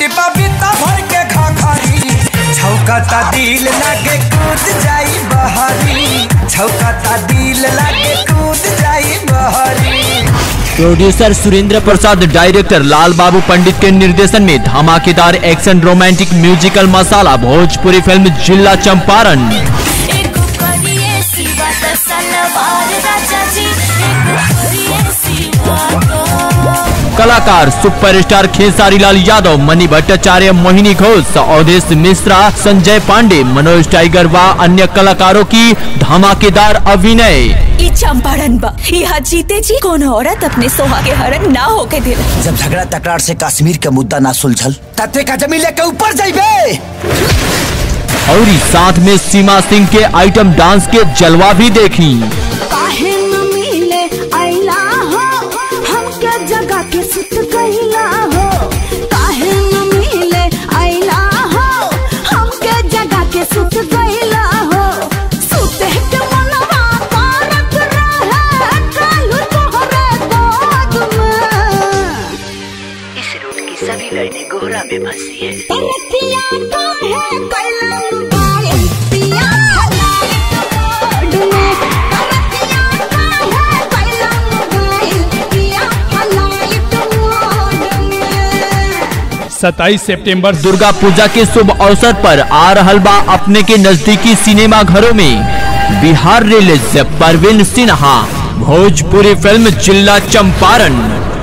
कि बबीता भर के घाघरी छौकता दिल लागे कूद जाई बहरी छौकता दिल लागे कूद जाई बहरी प्रोड्यूसर सुरेंद्र प्रसाद डायरेक्टर लाल बाबू पंडित के निर्देशन में धमाकेदार action romantic musical masala Bhojpuri film जिला चंपारण एगो करिए सिवा त सलवार राजा जी एगो करिए सिवा तो कलाकार सुपरस्टार खेसारी लाल यादव मणि भट्टाचार्य मोहिनी घोष अवधेश मिश्रा संजय पांडे मनोज टाइगर व अन्य कलाकारों की धमाकेदार अभिनय ई चंपारण बा यहाँ जीते जी कोनो औरत अपने सोहा के हरण ना होके दिल जब झगड़ा तकरार से कश्मीर के मुद्दा ना सुलझल तते का जमीन लेके ऊपर जाइबे और इस साथ में सीमा सिंह के आइटम डांस के जलवा भी देखी काहे न मिले आइला हो हमके जगह के सुत गइला हो काहे न मिले आइला हो हमके जगह के सुत गइला हो सुते के मनवा पारक रहे कालू तोहरे गोद में इस रूट की सभी लाइनें कोहरा में फंसी है तरकिया काहे कैला मुबाए पिया हलाए कमोड में तरकिया काहे कैला मुबाए पिया हलाए कमोड में 27 सितंबर दुर्गा पूजा के शुभ अवसर पर आ रहल बा अपने के नजदीकी सिनेमा घरों में बिहार रिलीज परवीन सिन्हा भोजपुरी फिल्म जिला चंपारण